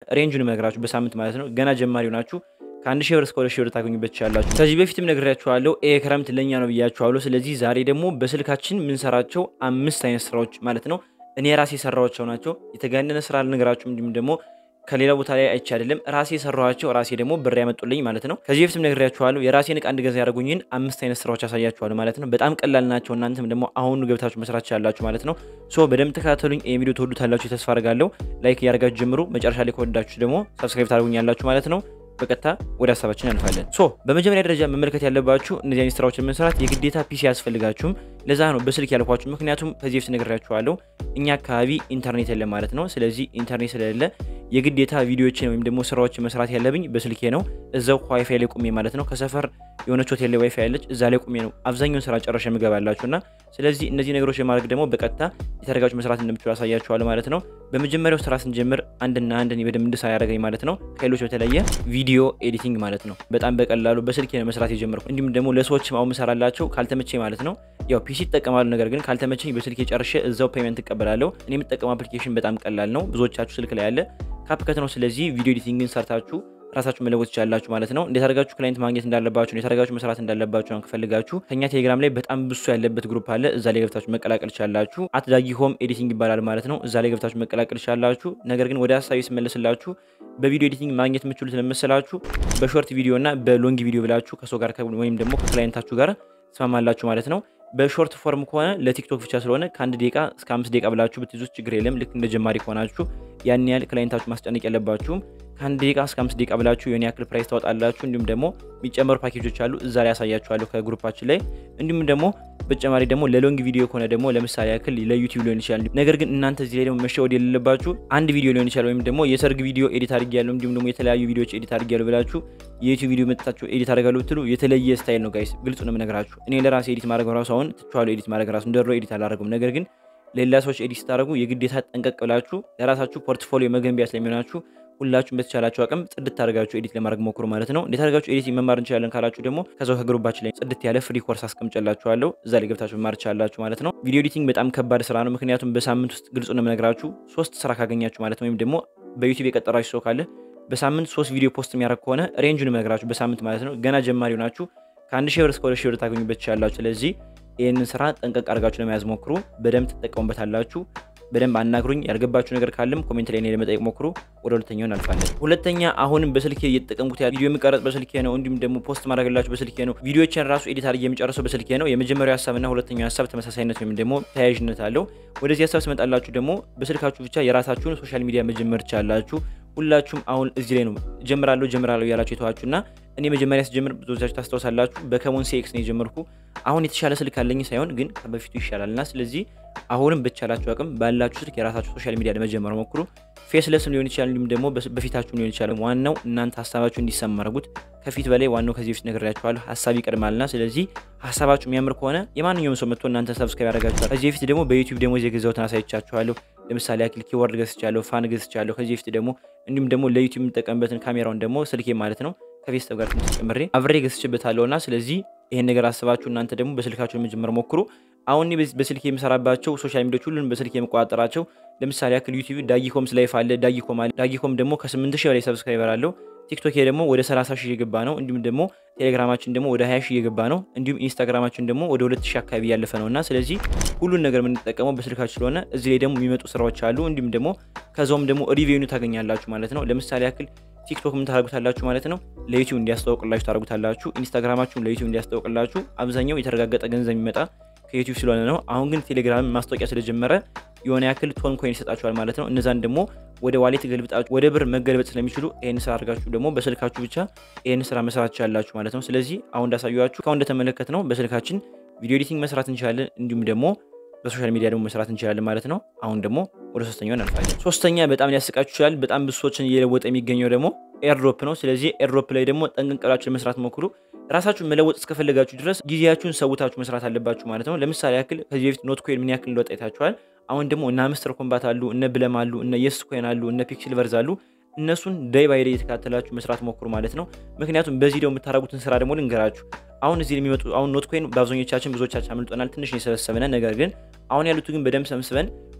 ሬንጁን እነግራችሁ በሳምንት ማለት ነው። ገና ጀማሪ ናችሁ ከአንድ ሺህ ብር እስከ ሁለት ሺህ ብር ታገኙበት ትችላላችሁ። ከዚህ በፊትም ነግሬያችኋለሁ፣ ይሄ ክረምት ለእኛ ነው ብያችኋለሁ። ስለዚህ ዛሬ ደግሞ በስልካችን የምንሰራቸው አምስት አይነት ስራዎች ማለት ነው እኔ ራሴ የሰራኋቸው ናቸው። የተጋነነ ስራ አልነግራችሁም፣ እንዲሁም ደግሞ ከሌላ ቦታ ላይ አይቼ አይደለም ራሴ የሰራኋቸው ራሴ ደግሞ ብር ያመጡልኝ ማለት ነው። ከዚህ በፊትም ነግሬያችኋለሁ፣ የራሴን እቃ እንድገዛ ያደረጉኝን አምስት አይነት ስራዎች ያሳያችኋለሁ ማለት ነው። በጣም ቀላል ናቸው። እናንተም ደግሞ አሁኑ ገብታችሁ መስራት ትችላላችሁ ማለት ነው። ሶ በደንብ ተከታተሉኝ። ይህ ቪዲዮ ትወዱታላችሁ ተስፋ አድርጋለሁ። ላይክ እያደረጋችሁ ጀምሩ። መጨረሻ ላይ ከወዳችሁ ደግሞ ሰብስክራይብ ታደርጉኛላችሁ ማለት ነው። በቀጥታ ወደ ሀሳባችን ያልፋለን። ሶ በመጀመሪያ ደረጃ መመልከት ያለባችሁ እነዚህ አይነት ስራዎችን መስራት የግዴታ ፒሲ ያስፈልጋችሁም። ለዛ ነው በስልክ ያልኳችሁ። ምክንያቱም ከዚህ በፊት ነግሬያችኋለሁ እኛ አካባቢ ኢንተርኔት የለም ማለት ነው። ስለዚህ ኢንተርኔት ስለሌለ የግዴታ ቪዲዮችን ወይም ደግሞ ስራዎችን መስራት ያለብኝ በስልኬ ነው። እዛው ዋይፋይ ላይ ቁሜ ማለት ነው። ከሰፈር የሆነች ሆቴል ላይ ዋይፋይ ያለች እዛ ላይ ቁሜ ነው አብዛኛውን ስራ ጨረሻ የምገባላችሁ እና ስለዚህ እነዚህ ነገሮች የማድረግ ደግሞ በቀጥታ የተረጋጩ መስራት እንደምችሉ ያሳያችኋል ማለት ነው። በመጀመሪያው ስራ ስንጀምር አንድና አንድን በደንብ እንድሰራ ያደረገኝ ማለት ነው ከሌሎች በተለየ ቪዲዮ ኤዲቲንግ ማለት ነው። በጣም በቀላሉ በስልኬ ነው መስራት የጀመርኩ። እንዲሁም ደግሞ ለሰዎች አሁን ምሰራላቸው ካልተመቼ ማለት ነው ያው ፒሲ ይጠቀማሉ። ነገር ግን ካልተመቸኝ በስልኬ ጨርሼ እዛው ፔመንት እቀበላለሁ። እኔ የምጠቀመው አፕሊኬሽን በጣም ቀላል ነው። ብዙዎቻችሁ ስልክ ላይ ያለ ካፕከት ነው። ስለዚህ ቪዲዮ ኤዲቲንግን ሰርታችሁ ራሳችሁ መለወጥ ትችላላችሁ ማለት ነው። እንዴት አድርጋችሁ ክላይንት ማግኘት እንዳለባችሁ፣ እንዴት አድርጋችሁ መስራት እንዳለባችሁ ነው ከፈልጋችሁ ከኛ ቴሌግራም ላይ በጣም ብሱ ያለበት ግሩፕ አለ። እዛ ላይ ገብታችሁ መቀላቀል ትችላላችሁ። አትዳጊ ሆም ኤዲቲንግ ይባላል ማለት ነው። እዛ ላይ ገብታችሁ መቀላቀል ትችላላችሁ። ነገር ግን ወደ ሀሳቢ ስመለስላችሁ በቪዲዮ ኤዲቲንግ ማግኘት የምችሉት ለመሰላችሁ በሾርት ቪዲዮ እና በሎንግ ቪዲዮ ብላችሁ ከሰው ጋር ወይም ደግሞ ከክላይንታችሁ ጋር ትስማማላችሁ ማለት ነው። በሾርት ፎርም ከሆነ ለቲክቶክ ብቻ ስለሆነ ከአንድ ደቂቃ እስከ አምስት ደቂቃ ብላችሁ ብትይዙት ችግር የለም። ልክ እንደ ጀማሪ ከሆናችሁ ያን ያህል ክላይንታችሁ ማስጨነቅ የለባችሁም። ከአንድ ደቂቃ እስከ አምስት ደቂቃ ብላችሁ የሆነ ያክል ፕራይስ ታወጣላችሁ። እንዲሁም ደግሞ የሚጨመሩ ፓኬጆች አሉ እዛ ላይ ያሳያችኋለሁ ከግሩፓችን ላይ። እንዲሁም ደግሞ በተጨማሪ ደግሞ ለሎንግ ቪዲዮ ከሆነ ደግሞ ለምሳሌ ያክል ለዩቲዩብ ሊሆን ይችላል። ነገር ግን እናንተ እዚህ ላይ ደግሞ መሸወድ የሌለባችሁ አንድ ቪዲዮ ሊሆን ይችላል ወይም ደግሞ የሰርግ ቪዲዮ ኤዲት አድርጌያለሁ እንዲሁም ደግሞ የተለያዩ ቪዲዮዎች ኤዲት አድርጌያለሁ ብላችሁ የዩቲዩብ ቪዲዮ መጥታችሁ ኤዲት አድርጋለሁ ብትሉ የተለየ ስታይል ነው ጋይስ፣ ግልጹ ነው የምነግራችሁ። እኔ ለራሴ ኤዲት ማድረግ ራሱ አሁን ትችዋለሁ ኤዲት ማድረግ ራሱ እንደሮ ኤዲት አላደረጉም። ነገር ግን ሌላ ሰዎች ኤዲት ስታደርጉ የግዴታ ጠንቀቅ ብላችሁ ለራሳችሁ ፖርትፎሊዮ መገንቢያ ስለሚሆናችሁ ሁላችሁም በተቻላችሁ አቅም ጽድት አድርጋችሁ ኤዲት ለማድረግ ሞክሩ ማለት ነው። እንዴት አድርጋችሁ ኤዲት መማር እንችላለን ካላችሁ ደግሞ ከዛው ከግሩባችን ላይ ጽድት ያለ ፍሪ ኮርስ አስቀምጨላችኋለሁ እዛ ላይ ገብታችሁ መማር ትችላላችሁ ማለት ነው። ቪዲዮ ኤዲቲንግ በጣም ከባድ ስራ ነው። ምክንያቱም በሳምንት ውስጥ ግልጹ ነው የምነግራችሁ ሶስት ስራ ካገኛችሁ ማለት ነው ወይም ደግሞ በዩቲዩብ የቀጠራችሁ ሰው ካለ በሳምንት ሶስት ቪዲዮ ፖስት የሚያደርግ ከሆነ ሬንጁን የምነግራችሁ በሳምንት ማለት ነው። ገና ጀማሪ ናችሁ ከአንድ ሺህ ብር እስከ ሁለት ሺህ ብር ታገኙበት ትችላላችሁ። ስለዚህ ይህንን ስራ ጠንቀቅ አድርጋችሁ ለመያዝ ሞክሩ። በደንብ ትጠቀሙበታላችሁ። በደንብ አናግሩኝ። ያልገባችሁ ነገር ካለም ኮሜንት ላይ እኔ ለመጠየቅ ሞክሩ። ወደ ሁለተኛው እናልፋለን። ሁለተኛ አሁንም በስልኬ እየተጠቀምኩት ያ ቪዲዮ የሚቀረጽ በስልኬ ነው። እንዲሁም ደግሞ ፖስት ማድረግላችሁ በስልኬ ነው። ቪዲዮችን ራሱ ኤዲት አድርጌ የሚጨርሰው በስልኬ ነው። የመጀመሪያው ሀሳብና ሁለተኛው ሀሳብ ተመሳሳይነት ወይም ደግሞ ተያያዥነት አለው። ወደዚህ ሀሳብ ስመጣላችሁ ደግሞ በስልካችሁ ብቻ የራሳችሁን ሶሻል ሚዲያ መጀመር ትችላላችሁ። ሁላችሁም አሁን እዚህ ላይ ነው ጀምራለሁ ጀምራለሁ ያላችሁ የተዋችሁና እኔ መጀመሪያ ስጀምር ብዙዎቻችሁ ታስታውሳላችሁ በከሞን ሲኤክስ ነው የጀመርኩ። አሁን የተሻለ ስልክ አለኝ ሳይሆን ግን ከበፊቱ ይሻላልና ስለዚህ አሁንም በቻላችሁ አቅም ባላችሁ ስልክ የራሳችሁ ሶሻል ሚዲያ ለመጀመር ሞክሩ። ፌስለስም ሊሆን ይችላል፣ እንዲሁም ደግሞ በፊታችሁም ሊሆን ይችላል። ዋናው እናንተ ሀሳባችሁ እንዲሰማ አድርጉት። ከፊት በላይ ዋናው ከዚህ በፊት ነግሬያችኋለሁ፣ ሀሳብ ይቀድማልና ስለዚህ ሀሳባችሁ የሚያምር ከሆነ የማንኛውም ሰው መጥቶ እናንተ ሰብስክራይብ ያደርጋችኋል። ከዚህ በፊት ደግሞ በዩቲዩብ ደግሞ የገዛሁትን አሳይቻችኋለሁ። ለምሳሌ ያክል ኪወርድ ገዝቻለሁ፣ ፋን ገዝቻለሁ። ከዚህ በፊት ደግሞ እንዲሁም ደግሞ ለዩቲዩብ የምጠቀምበትን ካሜራውን ደግሞ ስልኬ ማለት ነው ከፌስታብ ጋር ትንሽ ጨምሬ አብሬ ገዝቼበታለሁና ስለዚህ ይሄን ነገር አስባችሁ እናንተ ደግሞ በስልካችሁ ለመጀመር ሞክሩ። አሁን በስልክ የምሰራባቸው ሶሻል ሚዲያዎች ሁሉንም በስልክ የምቆጣጠራቸው ለምሳሌ ያክል ዩቲዩብ ዳጊኮምስ ላይፍ አለ። ዳጊኮም አለ። ዳጊኮም ደግሞ ከ8 ሺህ በላይ ሰብስክራይበር አለው። ቲክቶክ ደግሞ ወደ 30 ሺህ እየገባ ነው። እንዲሁም ደግሞ ቴሌግራማችን ደግሞ ወደ 20 ሺህ እየገባ ነው። እንዲሁም ኢንስታግራማችን ደግሞ ወደ 2 ሺህ አካባቢ ያለፈ ነው እና ስለዚህ ሁሉን ነገር የምንጠቀመው በስልካችሁ ስለሆነ እዚህ ላይ ደግሞ የሚመጡ ስራዎች አሉ። እንዲሁም ደግሞ ከዛውም ደግሞ ሪቪው ታገኛላችሁ ማለት ነው። ለምሳሌ ያክል ቲክቶክ ምን ታደርጉታላችሁ ማለት ነው ለዩቲዩብ እንዲያስታውቅላችሁ ታደርጉታላችሁ። ኢንስታግራማችሁን ለዩቲዩብ እንዲያስታውቅላችሁ አብዛኛው የተረጋገጠ ገንዘብ የሚመጣ ከዩቲዩብ ስለሆነ ነው። አሁን ግን ቴሌግራም ማስታወቂያ ስለጀመረ የሆነ ያክል ቶን ኮይን ይሰጣችኋል ማለት ነው። እነዛን ደግሞ ወደ ዋሌት ገልብጣችሁ ወደ ብር መገልበጥ ስለሚችሉ ይህን ስራ አድርጋችሁ ደግሞ በስልካችሁ ብቻ ይህን ስራ መስራት ትችላላችሁ ማለት ነው። ስለዚህ አሁን እንዳሳየኋችሁ ከአሁን እንደተመለከት ነው በስልካችን ቪዲዮ ኤዲቲንግ መስራት እንችላለን። እንዲሁም ደግሞ በሶሻል ሚዲያ ደግሞ መስራት እንችላለን ማለት ነው። አሁን ደግሞ ወደ ሶስተኛው እናልፋለን። ሶስተኛ በጣም ሊያስቃችሁ ይችላል። በጣም ብዙ ሰዎችን እየለወጠ የሚገኘው ደግሞ ኤርድሮፕ ነው። ስለዚህ ኤርድሮፕ ላይ ደግሞ ጠንቀቅ ብላችሁ ለመስራት ሞክሩ። ራሳችሁን መለወጥ እስከፈለጋችሁ ድረስ ጊዜያችሁን ሰውታችሁ መስራት አለባችሁ ማለት ነው። ለምሳሌ ያክል ከዚህ በፊት ኖት ኮይን ምን ያክል እንደወጣ አይታችኋል። አሁን ደግሞ እነ አምስተር ኮምባት አሉ፣ እነ ብለም አሉ፣ እነ የስ ኮይን አሉ፣ እነ ፒክስል ቨርዝ አሉ። እነሱን ዳይ ባይ ዳይ የተከታተላችሁ መስራት ሞክሩ ማለት ነው። ምክንያቱም በዚህ ደግሞ የምታደርጉትን ስራ ደግሞ ልንገራችሁ። አሁን እዚህ የሚመጡ አሁን ኖት ኮይን በአብዛኞቻችን ብዙዎቻችን አምልጦናል፣ ትንሽ ነው የሰበሰበነ። ነገር ግን አሁን ያሉት ግን በደንብ ሰብስበን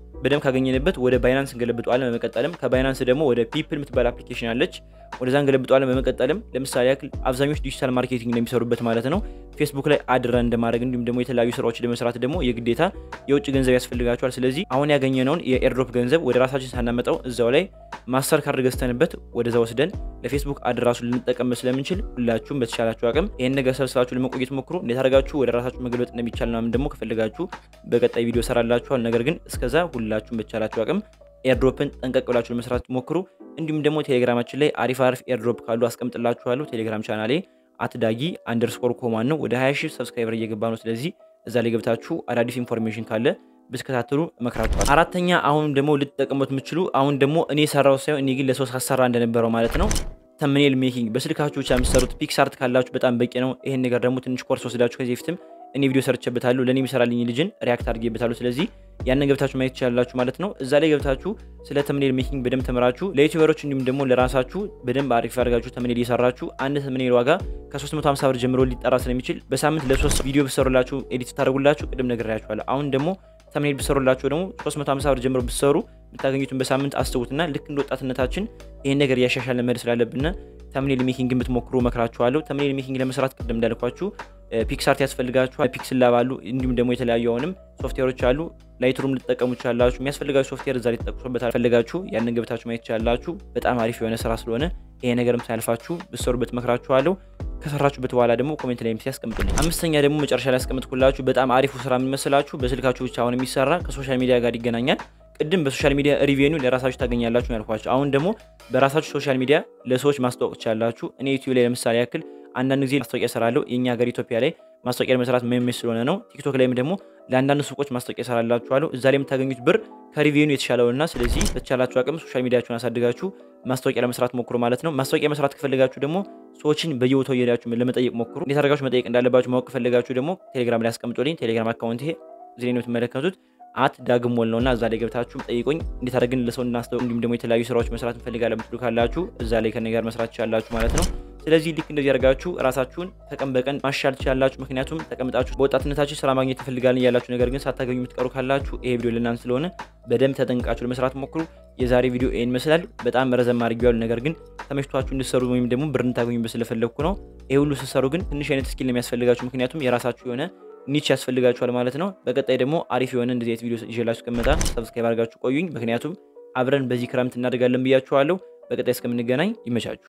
በደንብ ካገኘንበት ወደ ባይናንስ እንገለብጠዋለን። በመቀጠልም ከባይናንስ ደግሞ ወደ ፒፕል የምትባል አፕሊኬሽን አለች፣ ወደዛ እንገለብጠዋለን። በመቀጠልም ለምሳሌ ያክል አብዛኞች ዲጂታል ማርኬቲንግ እንደሚሰሩበት ማለት ነው ፌስቡክ ላይ አድረን እንደማድረግ እንዲሁም ደግሞ የተለያዩ ስራዎች ለመስራት ደግሞ የግዴታ የውጭ ገንዘብ ያስፈልጋቸዋል። ስለዚህ አሁን ያገኘነውን የኤርድሮፕ ገንዘብ ወደ ራሳችን ሳናመጣው እዛው ላይ ማስተር ካርድ ገዝተንበት ወደዛ ወስደን ለፌስቡክ አድ ራሱ ልንጠቀም ስለምንችል ሁላችሁም በተቻላችሁ አቅም ይህን ነገር ሰብስባችሁ ለመቆየት ሞክሩ። እንዴት አድርጋችሁ ወደ ራሳችሁ መገልበጥ እንደሚቻል ምናምን ደግሞ ከፈለጋችሁ በቀጣይ ቪዲዮ ሰራላችኋል። ነገር ግን እስከዛ ሁላችሁም በተቻላችሁ አቅም ኤርድሮፕን ጠንቀቅ ብላችሁ ለመስራት ሞክሩ። እንዲሁም ደግሞ ቴሌግራማችን ላይ አሪፍ አሪፍ ኤርድሮፕ ካሉ አስቀምጥላችኋለሁ። ቴሌግራም ቻናሌ አትዳጊ አንደርስኮር ኮማን ነው። ወደ 20 ሺህ ሰብስክራይበር እየገባ ነው። ስለዚህ እዛ ላይ ገብታችሁ አዳዲስ ኢንፎርሜሽን ካለ ብትከታተሉ እመክራችኋል። አራተኛ አሁን ደግሞ ልትጠቀሙት የምትችሉ አሁን ደግሞ እኔ ሰራው ሳይሆን እኔ ግን ለሶስት አሰራ እንደነበረው ማለት ነው ተምኔል ሜኪንግ በስልካችሁ ብቻ የምትሰሩት ፒክሳርት ካላችሁ በጣም በቂ ነው። ይሄን ነገር ደግሞ ትንሽ ኮርስ ወስዳችሁ ከዚህ በፊትም እኔ ቪዲዮ ሰርቼበታለሁ። ለእኔ የሚሰራልኝ ልጅን ሪያክት አድርጌበታለሁ። ስለዚህ ያንን ገብታችሁ ማየት ትችላላችሁ ማለት ነው። እዛ ላይ ገብታችሁ ስለ ተምኔል ሜኪንግ በደንብ ተምራችሁ ለዩቲዩበሮች እንዲሁም ደግሞ ለራሳችሁ በደንብ አሪፍ አድርጋችሁ ተምኔል እየሰራችሁ አንድ ተምኔል ዋጋ ከ350 ብር ጀምሮ ሊጠራ ስለሚችል በሳምንት ለሶስት ቪዲዮ ብሰሩላችሁ ኤዲት ታደርጉላችሁ ቅድም ነግሬያችኋለሁ። አሁን ደግሞ ተምኔል ብሰሩላችሁ ደግሞ 350 ብር ጀምሮ ብሰሩ የምታገኙትን በሳምንት አስቡትና ልክ እንደ ወጣትነታችን ይህን ነገር እያሻሻልን መሄድ ስላለብን ተምኔል ሜኪንግ ብትሞክሩ መክራችኋለሁ። ተምኔል ሜኪንግ ለመስራት ቅድም እንዳልኳችሁ ፒክሳርት ያስፈልጋችኋል። ፒክስል ላብ አሉ፣ እንዲሁም ደግሞ የተለያዩ አሁንም ሶፍትዌሮች አሉ። ላይትሩም ልትጠቀሙ ይችላላችሁ። የሚያስፈልጋችሁ ሶፍትዌር እዛ ሊጠቅሱበታል። ፈልጋችሁ ያንን ገብታችሁ ማየት ይችላላችሁ። በጣም አሪፍ የሆነ ስራ ስለሆነ ይሄ ነገርም ሳያልፋችሁ ብትሰሩበት መክራችኋለሁ። ከሰራችሁበት በኋላ ደግሞ ኮሜንት ላይ ያስቀምጡልኝ። አምስተኛ ደግሞ መጨረሻ ላይ ያስቀምጥኩላችሁ በጣም አሪፉ ስራ የሚመስላችሁ በስልካችሁ ብቻ አሁን የሚሰራ ከሶሻል ሚዲያ ጋር ይገናኛል። ቅድም በሶሻል ሚዲያ ሪቬኒው ለራሳችሁ ታገኛላችሁ ያልኳችሁ፣ አሁን ደግሞ በራሳችሁ ሶሻል ሚዲያ ለሰዎች ማስታወቅ ትችላላችሁ። እኔ ዩቲዩብ ላይ ለምሳሌ ያክል አንዳንድ ጊዜ ማስታወቂያ እሰራለሁ። የእኛ ሀገር ኢትዮጵያ ላይ ማስታወቂያ ለመስራት መመች ስለሆነ ነው። ቲክቶክ ላይም ደግሞ ለአንዳንድ ሱቆች ማስታወቂያ እሰራላችኋለሁ። እዛ ላይ የምታገኙት ብር ከሪቬኒው የተሻለውና ስለዚህ በተቻላችሁ አቅም ሶሻል ሚዲያችሁን አሳድጋችሁ ማስታወቂያ ለመስራት ሞክሩ ማለት ነው። ማስታወቂያ መስራት ከፈለጋችሁ ደግሞ ሰዎችን በየቦታው እየሄዳችሁ ለመጠየቅ ሞክሩ። እንዴት አድርጋችሁ መጠየቅ እንዳለባችሁ ማወቅ ከፈለጋችሁ ደግሞ ቴሌግራም ላይ አስቀምጦልኝ። ቴሌግራም አካውንት ይሄ እዚህ ላይ ነው የምትመለከቱት አት ዳግም ሞል ነውና እዛ ላይ ገብታችሁ ጠይቁኝ። እንዴት አድርገን ለሰው እናስተው እንዲሁም ደግሞ የተለያዩ ስራዎች መስራት እንፈልጋለን ብትሉ ካላችሁ እዛ ላይ ከኔ ጋር መስራት ትችላላችሁ ማለት ነው። ስለዚህ ልክ እንደዚህ አድርጋችሁ ራሳችሁን ከቀን በቀን ማሻል ትችላላችሁ። ምክንያቱም ተቀምጣችሁ በወጣትነታችሁ ስራ ማግኘት ትፈልጋለን እያላችሁ ነገር ግን ሳታገኙ የምትቀሩ ካላችሁ ይሄ ቪዲዮ ለእናንተ ስለሆነ በደንብ ተጠንቅቃችሁ ለመስራት ሞክሩ። የዛሬ ቪዲዮ ይህን ይመስላል። በጣም ረዘም አድርጌዋለሁ፣ ነገር ግን ተመችቷችሁ እንድትሰሩ ወይም ደግሞ ብር እንድታገኙበት ስለፈለግኩ ነው። ይሄ ሁሉ ስትሰሩ ግን ትንሽ አይነት ስኪል ነው የሚያስፈልጋችሁ፣ ምክንያቱም የራሳችሁ የሆነ ኒች ያስፈልጋችኋል ማለት ነው። በቀጣይ ደግሞ አሪፍ የሆነ እንደዚህ አይነት ቪዲዮ ይዤላችሁ እስከመጣ ሰብስክራይብ አድርጋችሁ ቆዩኝ። ምክንያቱም አብረን በዚህ ክረምት እናደርጋለን ብያችኋለሁ። በቀጣይ እስከምንገናኝ ይመቻችሁ።